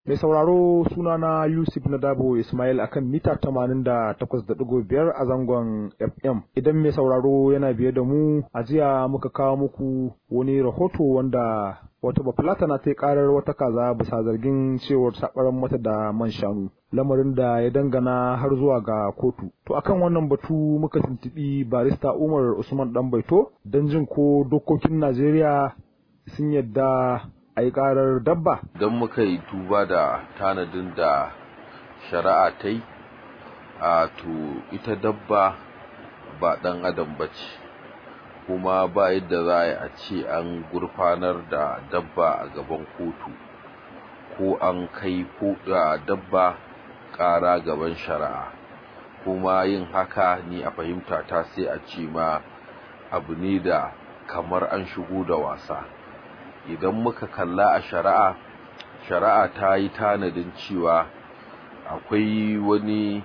Mai sauraro sunana Yusuf Nadabo Ismail akan mita 88.5 a zangon FM. Idan mai sauraro yana biye da mu, a jiya muka kawo muku wani rahoto wanda wata bafulata na ta karar wata kaza bisa zargin cewar sabaran mata da man shanu. Lamarin da ya dangana har zuwa ga kotu. To akan wannan batu muka tuntubi barista Umar Usman Danbaito don jin ko dokokin Najeriya sun yadda a yi ƙarar dabba? Don muka yi duba da tanadin da shari'a ta yi, a to ita dabba ba ɗan adam ba ce, kuma ba yadda za a ce an gurfanar da dabba a gaban kotu, ko an kai da dabba ƙara gaban shari'a. Kuma yin haka ni a fahimta ta sai a ce ma abu ne da kamar an shigo da wasa. idan muka kalla a shari'a shari'a ta yi tanadin cewa akwai wani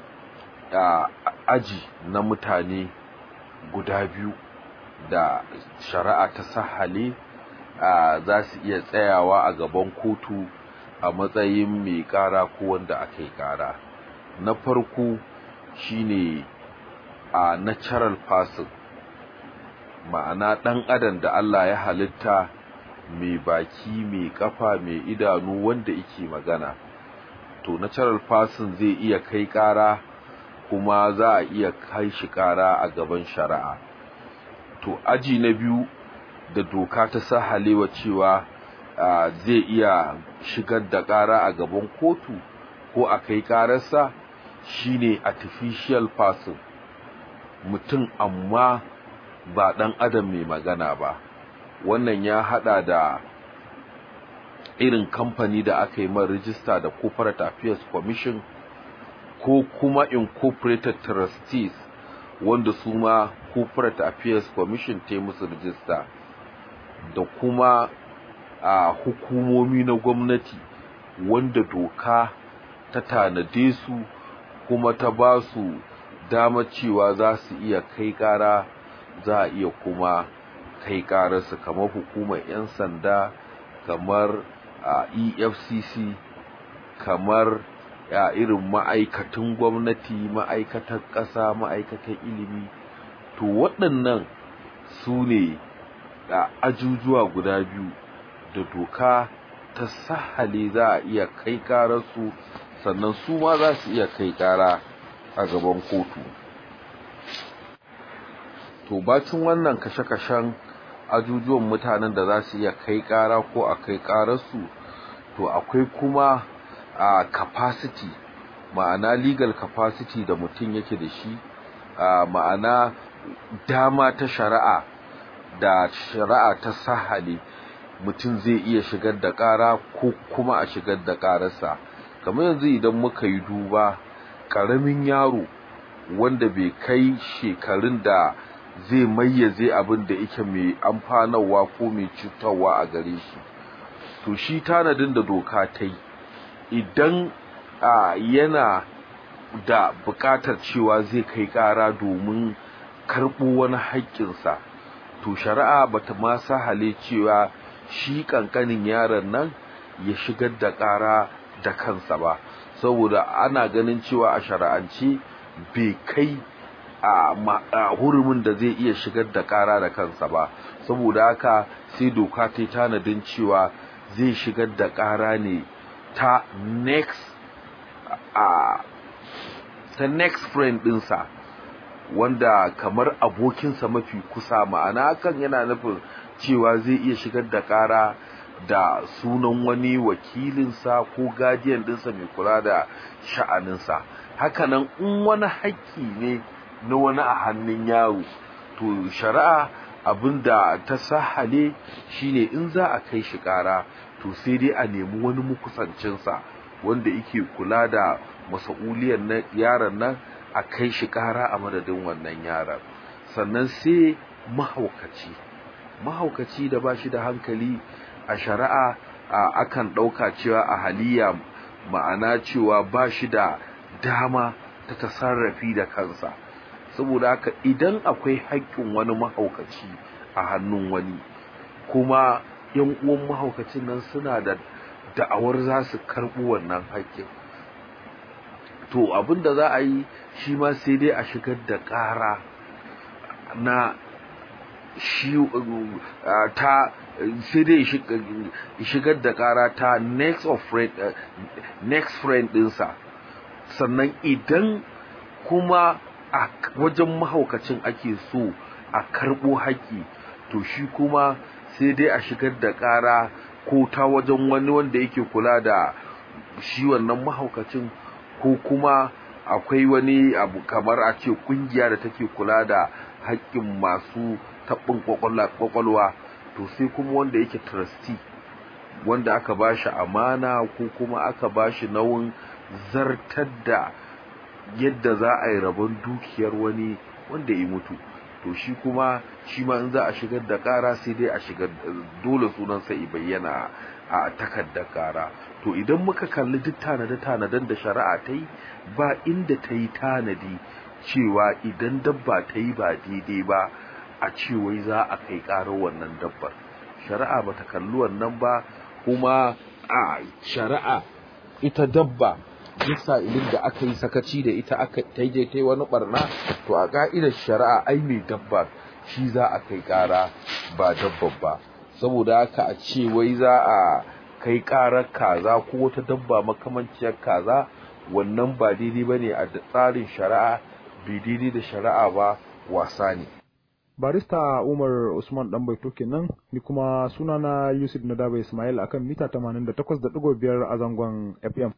aji na mutane guda biyu da shari'a ta sahale za su iya tsayawa a gaban kotu a matsayin mai kara ko wanda aka yi kara na farko shine a natural person ma'ana ɗan adam da Allah ya halitta mai baki mai kafa mai idanu wanda yake magana to natural person zai iya kai kara kuma za a iya kai shi kara a gaban shari'a to aji na biyu da doka ta sahalewa cewa zai iya shigar da kara a gaban kotu ko a kai kararsa shine artificial person mutum amma ba dan adam mai magana ba wannan ya hada da irin kamfani da aka yi man rijista da corporate affairs commission ko kuma incorporated trustees wanda su ma corporate affairs commission ta musu rijista da kuma a hukumomi na gwamnati wanda doka ta tanade su kuma ta ba su dama cewa za su iya kai kara za a iya kuma kai ƙararsa kamar hukumar 'yan sanda kamar efcc kamar ya irin ma'aikatan gwamnati ma'aikatan ƙasa ma'aikatan ilimi to waɗannan su ne a ajujuwa guda biyu da doka ta sahale za a iya kai ƙararsu sannan su ma za su iya kai ƙara a gaban kotu to bacin wannan kashe-kashen ajujuwan mutanen da za su iya kai kara ko a kai kararsu to akwai kuma a capacity ma'ana legal capacity da mutum yake da shi ma'ana dama ta shari'a da shari'a ta sahale mutum zai iya shigar da kara ko kuma a shigar da kararsa kamar yanzu idan muka yi duba ƙaramin yaro wanda bai kai shekarun da zai mayyaze abin da yake mai amfanarwa ko mai cutarwa a gare shi to shi tanadin da doka ta yi idan yana da buƙatar cewa zai kai ƙara domin karɓo wani haƙƙinsa to shari'a bata ma sahale cewa shi ƙanƙanin yaron nan ya shigar da ƙara da kansa ba saboda ana ganin cewa a shari'ance bai kai a hurumin da zai iya shigar da kara da kansa ba saboda haka sai doka ta yi tanadin cewa zai shigar da kara ne ta next a ta next friend dinsa wanda kamar abokinsa mafi kusa ma'ana hakan yana nufin cewa zai iya shigar da kara da sunan wani wakilinsa ko guardian dinsa mai kula da sha'aninsa hakanan in wani haƙƙi ne na wani a hannun yaro to shari'a abinda ta sahale shine in za a kai shi ƙara to sai dai a nemi wani mukusancinsa wanda yake kula da masa'uliyar na yaron nan a kai shi ƙara a madadin wannan yaron sannan sai mahaukaci mahaukaci da ba shi da hankali a shari'a akan ɗauka cewa a haliya ma'ana cewa ba shi da dama ta tasarrafi da kansa saboda haka idan akwai haƙƙin wani mahaukaci a hannun wani kuma yan uwan mahaukacin nan suna da da'awar za su karɓi wannan haƙƙin to abin da za a yi shi ma sai dai a shigar da ƙara na shi ta sai dai shigar da ƙara ta next of friend next friend ɗinsa sannan idan kuma a wajen mahaukacin ake so a karɓo haƙƙi to shi kuma sai dai a shigar da ƙara ko ta wajen wani wanda yake kula da shi wannan mahaukacin ko kuma akwai wani abu kamar a ce kungiya da take kula da haƙƙin masu taɓin ƙwaƙwalwa to sai kuma wanda yake trustee wanda aka bashi amana ko kuma aka bashi nauyin zartar da yadda za a yi rabon dukiyar wani wanda ya mutu to shi kuma shi ma in za a shigar da ƙara sai dai a shigar dole sunansa i bayyana a takardar ƙara to idan muka kalli duk tanade-tanaden da shari'a ta yi ba inda ta yi tanadi cewa idan dabba ta yi ba daidai ba a ce wai za a kai ƙarar wannan dabbar shari'a ba ta kalli wannan ba kuma a shari'a ita dabba duk sa'ilin da aka yi sakaci da ita aka taije ta wani barna to a ka'idar shari'a ai mai dabba shi za a kai ƙara ba dabbar ba saboda haka a ce wai za a kai ƙarar kaza ko wata dabba makamanciyar kaza wannan ba daidai ba ne a tsarin shari'a bai daidai da shari'a ba wasa ne barista umar usman dan baito kenan ni kuma sunana yusuf nadaba ismail akan mita 88.5 a zangon fm